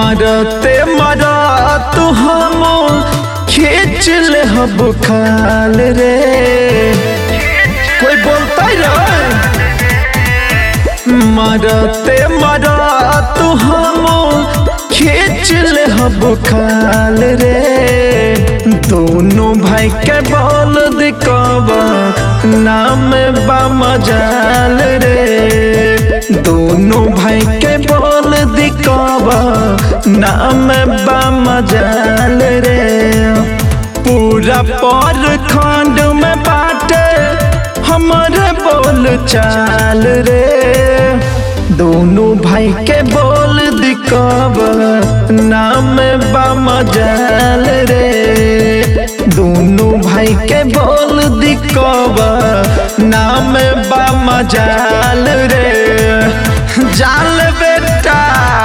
मरते मरत हम खींच ले हब खाल रे कोई बोलता रे मरते मरत हम खींच ले हब खाल रे दोनों भाई के बोल दिखावा नाम बा मजाल रे दोनों भाई के बोल दिखावा नाम बा मजाल रे पूरा पर खंड में बाटे हमारे बोल चाल रे दोनों भाई के बोल दिखाव नाम बा मजाल रे दोनों भाई के बोल दिखाव नाम बा मजाल रे जाल बेटा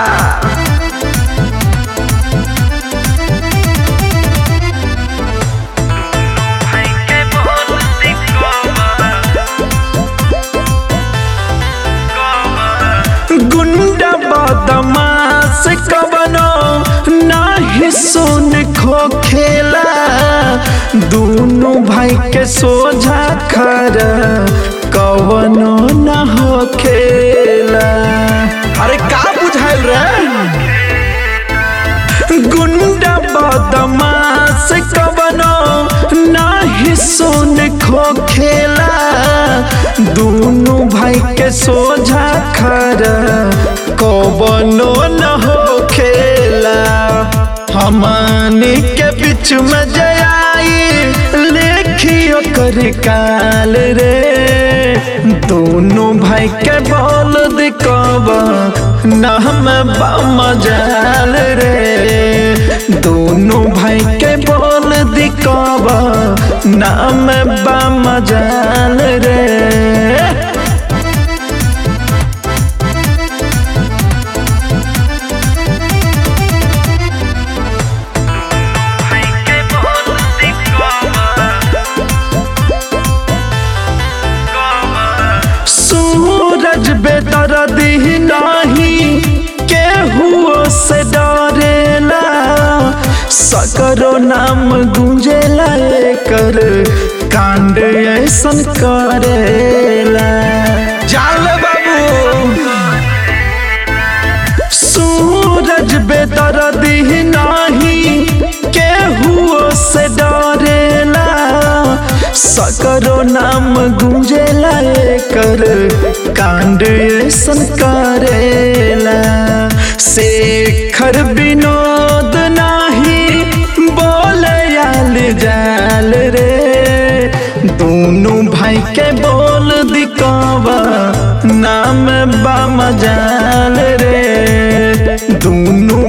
गुंडा बदमाश कबनो नाही सुन खो खेला दोनों भाई के सोझा खर कवनो न हो खेला अरे का बुझाइल रे गुंडा बदमाश कबनो नाही सुन खो खेला दोनों भाई के सोझा खर कबनो न हो खेला हमनी के बीच में जयाई लेखियो कर काल रे दोनों भाई के बोल दिखावा नाम बा मजाल रे दोनों भाई के बोल दिखावा नाम बा मजाल रे सूरज बेदर्दी नहीं केहू से डरेला सकरो नाम गुंजेला कर कांड ऐसन करेला जाल बाबू सूरज बेदर्दी नहीं केहू से डरेला सकरो नाम गुंजेला कर कांड ऐसन करेला शेखर विनोद नाही बोलयाल जाल रे दोनों भाई के बोल दिखावा नाम बा मजाल रे दोनों